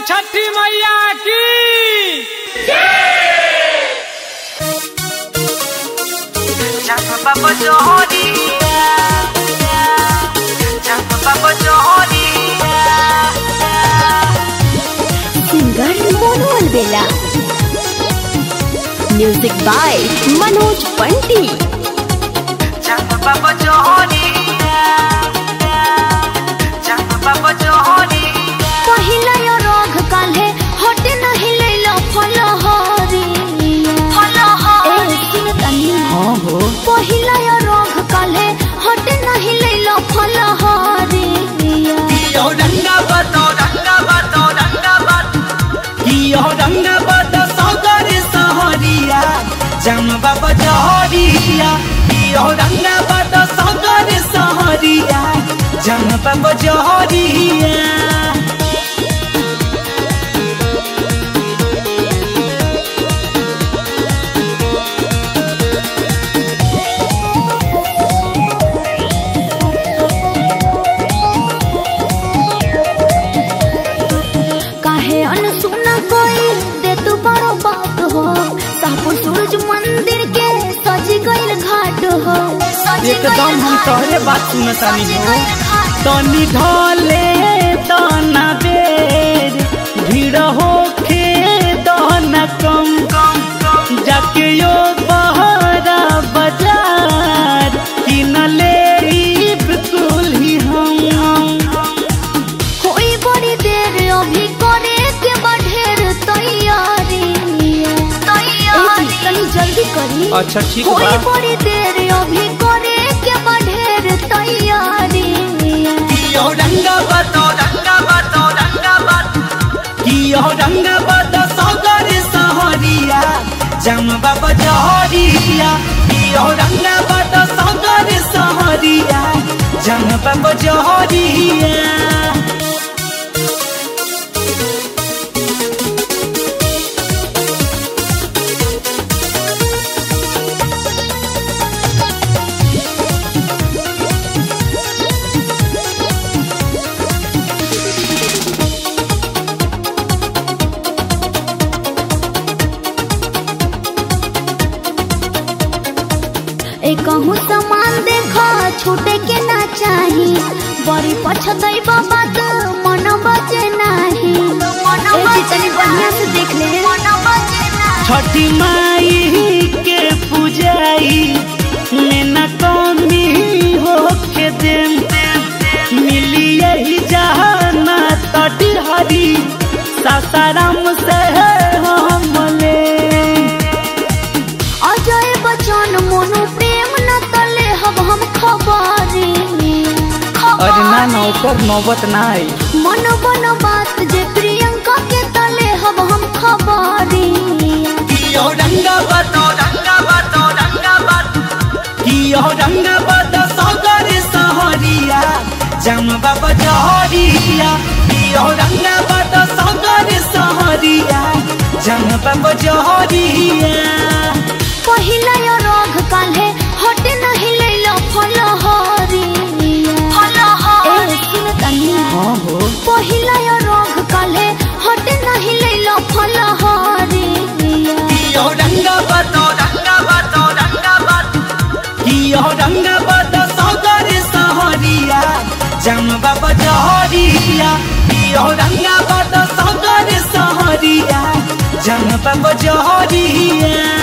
छठी मैया की Papa Jody, Papa Jody. Singer Monu Albela music by Manoj Panti Papa Jody, Papa Jody. पहिला यो रोग काल्हे हट नहीं लैला फलहरी फलहरी हां हो पहिला यो रोग काल्हे हट नहीं लैला फलहरी Yo danga bato, danga bato, danga bato. Yo danga bato, sogari sahariya. Jam baba jahariya. Yo danga bato, sogari sahariya. Jam baba jahariya. काहे अनसुना कोई दे तू बड़ो बात हो सापुर सूरज मंदिर के सजी गइल घाट हो सजी एकदम गइल हम घाट तोहरे बात हो, सुनतानी सजी हो। गइल घाट तनी ढले तना बेर भीड़ होखे दहना कम जाके यो बहरा बाजार किनले बिल्कुल ही हम होई बड़ी देर अभी करे के बढ़ेर तैयारी तैयारी तनी जल्दी करी अच्छा ठीक होई बा बड़ी देर अभी करे के बढ़ेर तैयारी कियो रंगा बतो रंगा बतो रंगा बतो कियो रंगा बतो सगर सहरिया जम बाबा जहरिया कियो रंगा बतो सगर सहरिया जम बाबा जहरिया एक कहूँ सामान देखो छूटे के ना चाही बड़ी पछतई बाबा तो मन बचे नाही ए जी तनी बढ़िया से देख ले मन बचे नाही छठी माई के पूजाई में न कमी होके देम मिली यही जहाना तटी हरी सासाराम से हम ले अजय बचन मोनू प्रेम न तले हब हम खबरी अरे ना ना ओकर नौबत ना आई मन बन बात जे प्रियंका के तले हब हम खबरी कियो रंगा बतो रंगा बतो रंगा बतो कियो रंगा बतो सगर सहरिया जम बाबा जहरिया कियो रंगा बतो सगर सहरिया जम बाबा जहरिया पहिला यो रोग काल्हे हट नहीं लैला फलहरी फलहरी सुन तनी हाँ हो पहिला यो रोग काल्हे हट नहीं लैला फलहरी कियो रंगा बतो रंगा बतो रंगा बतो कियो रंगा बतो सगर सहरिया जम बाबा जहरिया कियो रंगा बतो सगर सहरिया जम बाबा जहरिया